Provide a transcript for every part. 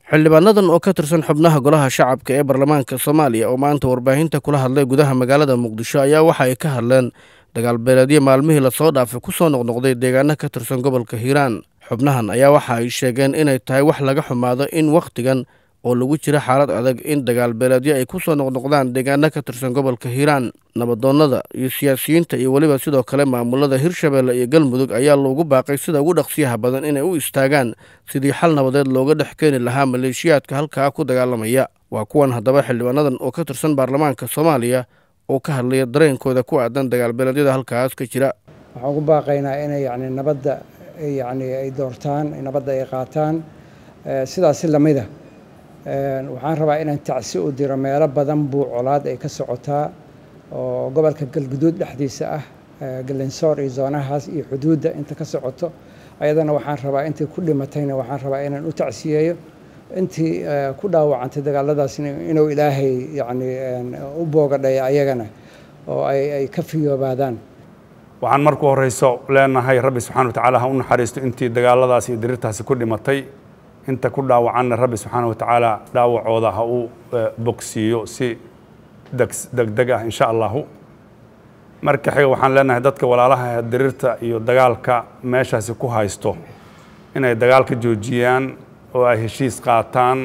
xildhibaanadan oo ka tirsan xubnaha golaha shacabka ee baarlamaanka soomaaliya oo maanta warbaahinta kula hadlay gudaha magaalada muqdisho ayaa waxa ay ka hadleen dagaalbeeleedyo maalmihii lasoo dhaafay ku soo noqnoqday deegaano ka tirsan gobolka hiiraan xubnahan ayaa waxa ay sheegeen inay tahay wax laga xumaado in wakhtigan oo lagu jiro xaalad adag in dagaalbeeleedyo ay ku soo noqnoqdaan deegaano ka tirsan gobolka hiiraan nabadoonnada iyo siyaasiyiinta iyo weliba sidoo kale maamulada hirshabeelle iyo galmudug ayaa loogu baaqay sida ugu dhaqsiyaha badan inay u istaagaan sidii xal nabadeed looga dhex keeni lahaa maleeshiyaadka halkaa ku dagaalamaya waa kuwan haddaba xildhibaanadan oo ka tirsan baarlamaanka soomaaliya oo ka hadlaya dareenkooda ku aadan dagaalbeeleedyada halkaas ka jira waxaan ugu baaqaynaa inay yani nabadda yani ay doortaan nabadda ay qaataan sidaasi lamida waxaan rabaa inaan tacsi u diro meelo badan buu colaad ay ka socotaa oo gobolka galguduud dhexdiisa ah galensoor iyo zoonahaas iyo xuduudda inta ka socoto ayadana waxaan rabaa intii ku dhimatayna waxaan rabaa inaan u tacsiyeeyo intii ku dhaawacantay dagaaladaasna inuu ilaahay yani u boogadhaya ayagana oo ay ka fiyoobaadaan waxaan marku horeyso leenahay rabbi subxana wa tacaala ha u naxariisto intii dagaaladaas iyo dirirtaasi ku dhimatay inta ku dhaawacanna rabbi subxaana wa tacaala dhaawacooda ha u bogsiiyo si degdeg ah insha allahu marka xiga waxaan leenahay dadka walaalaha dirirta iyo dagaalka meeshaasi ku haysto inay dagaalka joojiyaan oo ay heshiis qaataan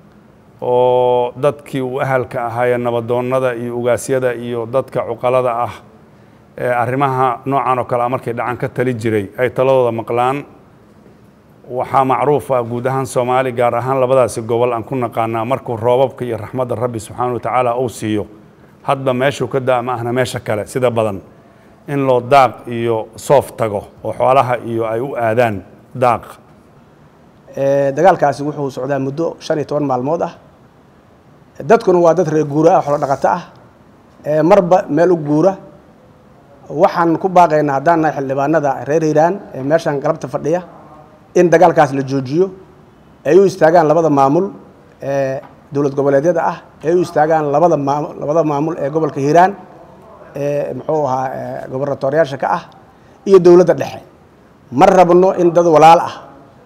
oo dadkii uu ahalka ahaayee nabadoonnada iyo ugaasyada iyo dadka cuqalada ah ee arrimaha noocan oo kale a markay dhacan ka tali jiray ay taladooda maqlaan waxaa macruuf ah guud ahaan soomaali gaar ahaan labadaasi gobol aan ku naqaanaa markuu roobabka iyo raxmadda rabbi subxaana wa tacaala uu siiyo hadba meeshuu ka daa ma ahna meesha kale sida badan in loo daaq iyo soof tago oo xoolaha iyo ay u aadaan daaq dagaalkaasi wuxuu socdaa muddo shan iyo toban maalmood ah dadkuna waa dad reer guura ah xolo dhaqato ah marba meel u guura waxaan ku baaqaynaa haddaan nahay xildhibaanada reer hiiraan ee meeshan galabta fadhiya in dagaalkaas la joojiyo ay u istaagaan labada maamul ee dowlad goboleedyada ah ay u istaagaan labada maamul labada maamul ee gobolka hiiraan ee muxuu ahaa gobornatooryaasha ka ah iyo dowladda dhexe ma rabno in dad walaal ah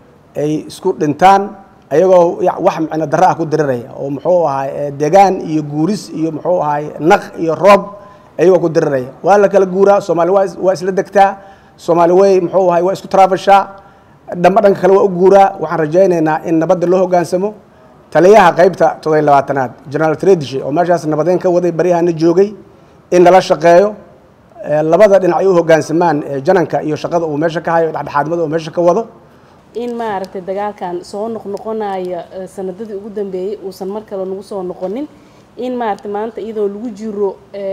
ay isku dhintaan ayagoo wax micno darro ah ku diriraya oo muxuu ahaa degaan iyo guuris iyo muxuu ahaay naq iyo roob ayagoo ku diriraya waa la kala guuraa soomaali waa waa isla degtaa soomaali way muxuu ahaay waa isku taraafashaa dhamba dhanka kale waa u guuraa waxaan rajaynaynaa in nabadda loo hoggaansamo taliyaha qaybta todobiy labaatanaad generaal tredishe oo meeshaas nabadeyn ka waday baryahana joogay in lala shaqeeyo labada dhinac ay u hoggaansamaan jananka iyo shaqada uu meesha ka hayo dhexdhexaadnimada uu meesha ka wado in maaragtay dagaalkan soo noqnoqonaya sanadadii ugu dambeeyey uusan mar kale nagu soo noqonin in maaragtay maanta iyadoo lagu jiro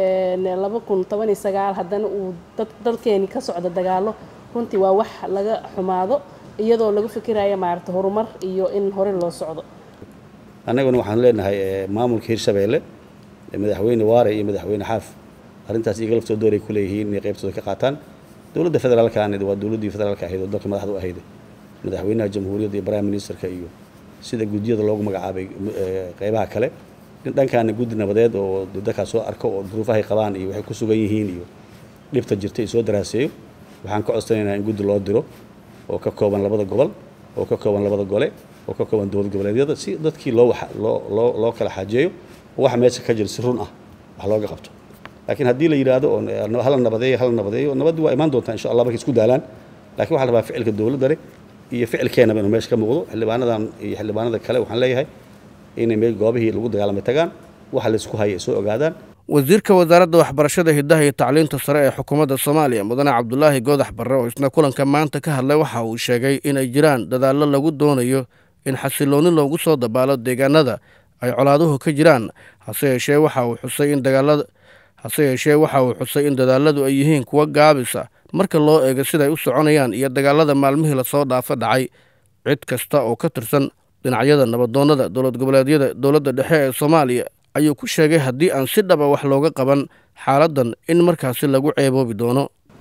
laba kun toban iyo sagaal haddana uu dad dalkeeni ka socdo dagaalo runtii waa wax laga xumaado iyadoo laga fikiraya maaragtay horumar iyo in hore loo socdo annaguna waxaan leenahay maamulka hirshabeelle madaxweyne waare iyo madaxweyne xaaf arrintaas iyaga laftoo dooray ku leeyihiin inay qaybtooda ka qaataan dowladda federaalkaanid waa dowladdii federaalka ahayd oo dalka madaxda u ahayd madaxweynaha jamhuuriyadda iyo prime ministerka iyo sida guddiyada loogu magacaabay qeybaha kale dhankaana guddi nabadeed oo dadkaas soo arko oo duruufahay qabaan iyo waxay ku sugan yihiin iyo dhibta jirta iyo soo daraaseeyo waxaan ka codsanaynaa in guddi loo diro oo ka kooban labada gobol oo ka kooban labada gole oo ka kooban dowlad goboleedyada si dadkii loo loo loo loo kala xaajeeyo oo waxa meesha ka jira si run ah wax looga qabto laakiin haddii la yidhaahdo oo hala nabadeeyo hala nabadeeyo nabaddi waa imaan doontaa insha allah markay isku daalaan laakiin waxaa la rabaa ficilka dowladda leh iyo ficilkeenaba inuu meesha ka muuqdo xildhibaanadan iyo xildhibaanada kale waxaan leeyahay inay meel goobihii lagu dagaalamay tagaan waxa laysku haya ay soo ogaadaan wasiirka wasaaradda waxbarashada hiddaha iyo tacliinta sare ee xukuumadda soomaaliya mudane cabdulaahi goodax barre oo isna kulanka maanta ka hadlay waxa uu sheegay inay jiraan dadaallo lagu doonayo in xasiloonni loogu soo dabaalo deegaanada ay colaaduhu ka jiraan hase yeeshee waxa uu xusay in dagaalada hase yeeshee waxa uu xusay in dadaalladu ay yihiin kuwa gaabisa marka loo eego siday u soconayaan iyo dagaalada maalmihii lasoo dhaafa dhacay cid kasta oo ka tirsan dhinacyada nabadoonnada dowlad goboleedyada dowladda dhexe ee soomaaliya ayuu ku sheegay haddii aan si dhaba wax looga qaban xaaladdan in markaasi lagu ceeboobi doono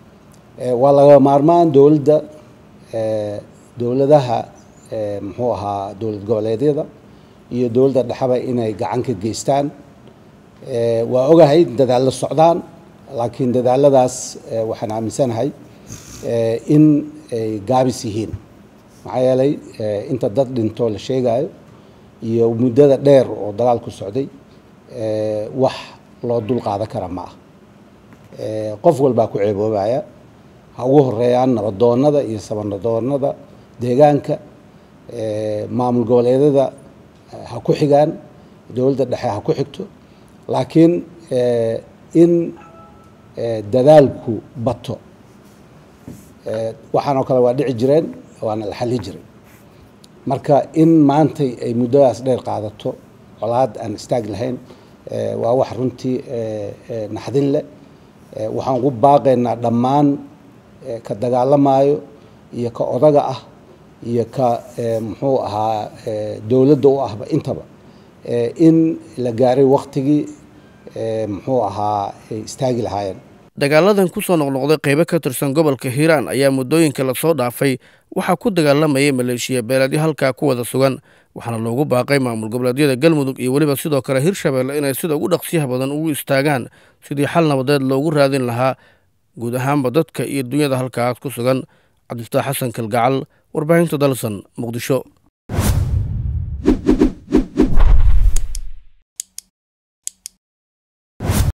waa laga maarmaan dowladda dowladaha muxuu ahaa dowlad goboleedyada iyo dowladda dhexeba inay gacan ka geystaan waa ogahay dadaallo socdaan laakiin dadaaladaas waxaan aaminsanahay in ay gaabis yihiin maxaa yeelay inta dad dhinto la sheegayo iyo muddada dheer oo dagaalku socday wax loo dul qaadan kara ma ah qof walbaa ku ceeboobaya ha ugu horeeyaan nabadoonada iyo sabanadoonada deegaanka maamul goboleedyada ha ku xigaan dowladda dhexe ha ku xigto laakiin in dadaalku bato waxaan oo kale waa dhici jireen waana la xali jiray marka in maantay ay muddadaas dheer qaadato colaad aan istaag lahayn waa wax runtii naxdin leh waxaan ugu baaqaynaa dhammaan ka dagaalamaayo iyo ka odaga ah iyo ka muxuu ahaa dowladda u ahba intaba in la gaaray waktigii muxuu ahaa ay istaagi lahaayeen dagaaladan ku soo noqnoqday qaybo ka tirsan gobolka hiiraan ayaa muddooyinka lasoo dhaafay waxaa ku dagaalamayay maleeshiya beeleedyo halkaa ku wada sugan waxaana loogu baaqay maamul goboleedyada galmudug iyo weliba sidoo kale hirshabeelle inay sida ugu dhaqsiyaha badan ugu istaagaan sidii xal nabadeed loogu raadin lahaa guud ahaanba dadka iyo dunyada halkaas ku sugan cabdifataax xasan kalgacal warbaahinta dalsan muqdisho